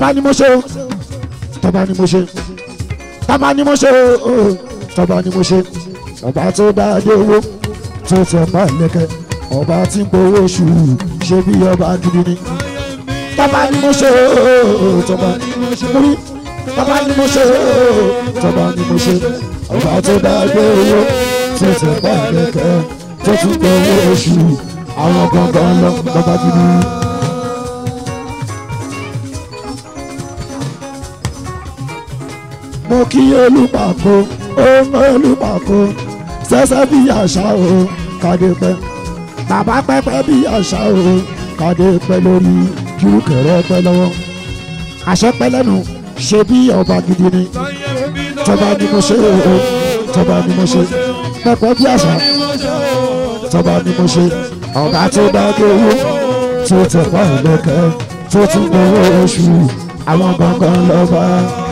tọ́ba ni mo ṣe o tọ́ba ni mo ṣe tọ́ba ni mo ṣe o tọ́ba ni mo ṣe ọba tó dá adé owó tó tẹ̀ pa ìlẹ̀kẹ̀ ọba tí ń gbowó oṣù ṣe bí ọba gidi ni tọ́ba ni mo ṣe o tọ́ba ni mo ṣe múrí tọ́ba ni mo ṣe o tọ́ba ni mo ṣe ọba tó dá adé owó tó tẹ̀ pa ìlẹ̀kẹ̀ tó tún gbowó oṣù àwọn gangan lọ lọ́ba gidi. mo kí olùpàkó ohun olùpàkó ṣẹ̀ṣẹ̀ bí àṣà o kàdé pẹ́ bàbá pẹ́pẹ́ bí àṣà o kàdé pẹ́ lórí kí kẹrẹ pẹ́ lọ́wọ́ àṣẹ pẹ́ lẹ́nu ṣe bí ọba gidi ni tọba ni mo ṣe o tọba ni mo ṣe pẹ́pẹ́ bí àṣà tọba ni mo ṣe ọba tó dá kéwú tó tẹ̀ pa ìlẹ̀kẹ̀ tó tún gbowó oṣù àwọn gangan lọ́ba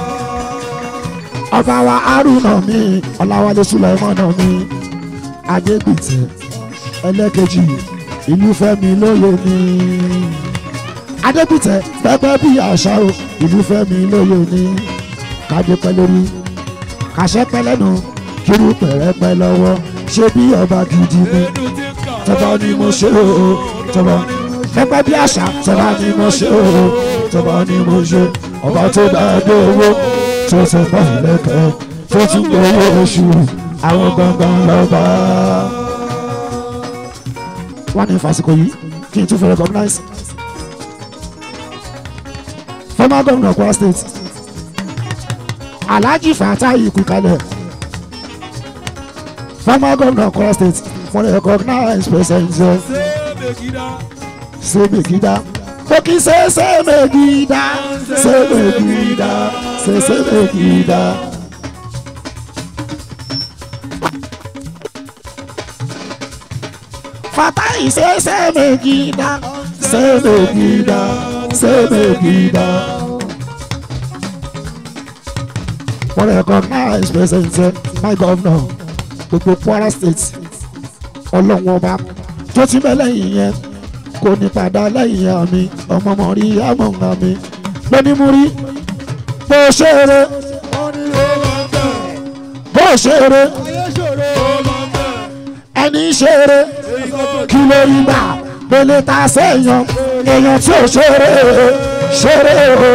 ọba wa haruna mi ọláwálé sulaimana mi adégbìtẹ ẹlẹ́kejì ìlúfẹ́mi lóye mi adégbìtẹ pẹpẹ bí àṣà o ìlúfẹ́mi lóye mi kádépẹ́ lórí kàṣẹ́pẹ́ lẹ́nu kiri pẹ̀rẹ́pẹ́ lọ́wọ́ ṣé bí ọba gidi ni tọ́ba ni mo ṣe o tọ́ba pẹpẹ bí àṣà tọ́ba ni mo ṣe o tọ́ba ni mo ṣe ọba tó bá dé owó tó ṣe bá ìlẹ́kẹ̀ tó tún gbowó oṣù àwọn gangan lọ́ba. wọ́n ní fásikò yìí kí n tún fẹ́ recognize former governor Kwara state Alhaji Fatai Kukalẹ former governor Kwara state wọ́n ní recognize president Sebegida Oki se se megida, se megida, se se megida. Fatai se se megida, se megida, se megida. Wọ́n recognize president my governor gbogbo Kwara state ọlọ́wọ́n ọba tó ti bẹ́ lẹ́yìn yẹn kò ní padà lẹ́yìn àmì ọmọ mọ̀ rí àmọ̀ǹgà mi lóní mú rí bó ṣe eré bó ṣe eré ẹni ṣe eré kí ló rí gbà pélé ta sẹ́yìn èèyàn tí ò ṣe eré ṣeré o.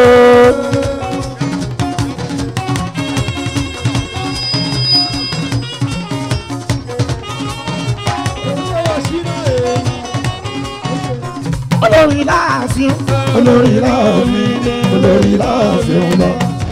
olórí láàfin olórí láàfin olórí láàfin lọ.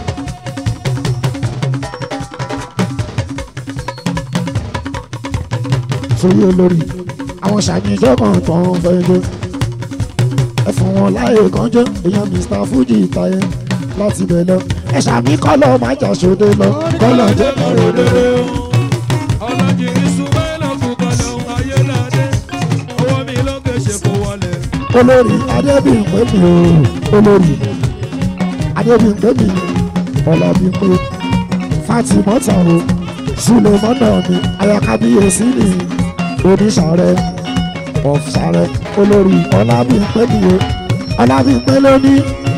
sórí olórí àwọn ṣàyẹ̀jọ́ kan tó ń fẹ́ jó ẹ fún wọn láàyè kan jó èèyàn Mr Fuji ìtayẹ láti bẹ̀ lọ ẹ ṣàmì kọ́lọ̀ má jà sóde lọ kọ́lọ̀ jẹ́ kọ́rọ̀ lóde. olórí adébíyìnpé mi o olórí adébíyìnpé mi ọlábíyìnpé fatimota o sulemana mi ayakabiyesi ni onísàrẹ ọfsàrẹ olórí ọlábíyìnpé mi o ọlábíyìnpé lóní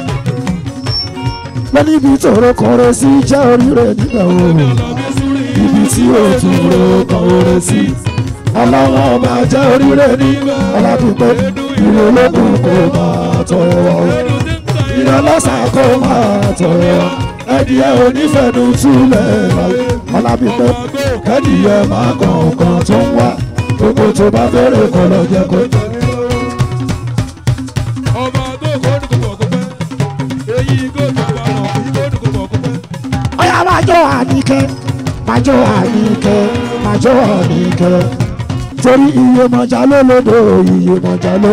lóní ibi tòrò kọrẹ sí jẹ oríire nígbà o ibi tí o tún ro kọrẹ sí ọlọ́wọ́ ọba jẹ́ oríire ní ọlábíyìnpé ìrọ̀lọ́kùn kò máa tọrọ wa o ìrọ̀lọ́sà kò máa tọrọ wa ẹdìyẹ onífẹ̀ẹ́nu túlẹ̀ ọlábípẹ́ ẹdìyẹ máa kọ̀ọ̀kan tó ń wá gbogbo tó bá fẹ́rẹ̀ kọ́ lọ jẹ́ kó. ọ̀yá máa jó àníkẹ́ máa jó àníkẹ́ máa jó àníkẹ́ torí iye mọ̀já ló lódò iye mọ̀já ló.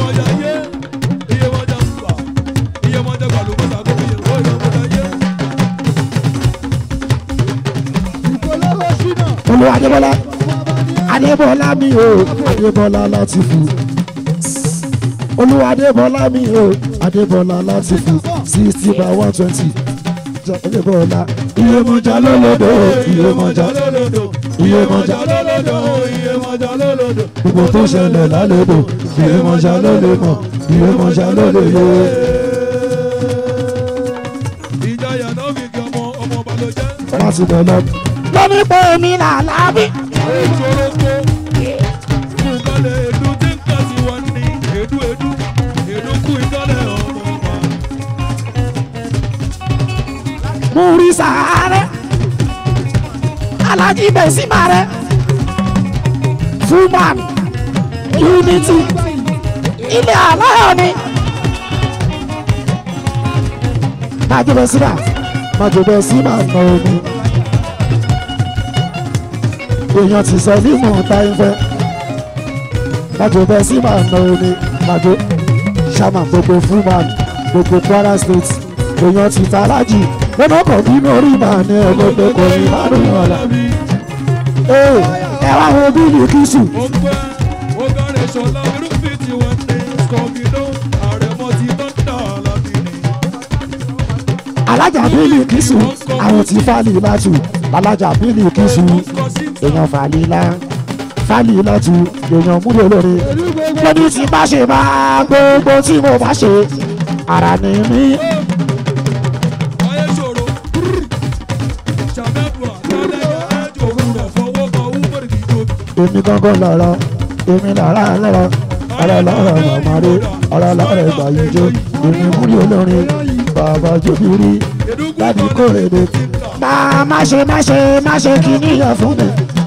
olú adébọlá adébọlá mi o adébọlá láti fún olú adébọlá mi o adébọlá láti fún sixty by one twenty adébọlá iye mọ̀já ló lódò iye mọ̀já iye mọ̀já gbogbo tó ṣẹlẹ̀ lálẹ́dọ̀ iye mọ̀já ló lè mọ̀ iye mọ̀já ló lè yé. láti bẹ̀ lọ. lóní pé mi là lábí. ìṣòro kó kú kálẹ̀ èdú tí ń kà sí wọn ní èdú èdú èdú kú ìtọ́lẹ̀ ọmọ wa. múrí sàárẹ̀ alájí bẹ̀símà rẹ̀ fullman unity ilé aláyọ̀ ni. májú bẹ̀símà májú bẹ̀símà nà omi èèyàn ti sọ ní mò ń ta ìfẹ́ májú bẹ̀símà nà omi májú sàmà gbogbo fullman gbogbo kwara state èèyàn ti ta alájì lọ́nà kan bínú orí màá ní ẹgbẹ́ kò ní márùn ún ọ̀la. ee ẹ wá wo bílí kìsù ó ń pẹ́ ó kárẹ̀ ṣọlá irúfẹ́ tí wọ́n ní skọ́gìdó àrẹ̀mọ ti tọ́ńdà lábìnrin. alájà bílí kìsù àwọn tí fálì látù alájà bílí kìsù èèyàn fàlì lá fálì látù èèyàn múlò lóore lóní tí bá ṣe máa gbogbo tí mo bá ṣe ara ni mí ayé ṣòro ṣàmẹ́dùà lálẹ́ ẹjọ́ òwúrọ̀ fọwọ́ kan wúwọ́rì kìí tóbi. èmi gangan lọ̀rọ̀ èmi lọ̀rọ̀ lọ́rọ̀ ọ̀rọ̀ lọ́rọ̀ mọ̀mọ́rẹ́ ọ̀rọ̀ lọ́rọ̀ ìgbàyíjó èmi múlò olórin bàbá jòbìrí láti kórèdè. máa má ṣe má ṣe má ṣe kí níyàn fún mi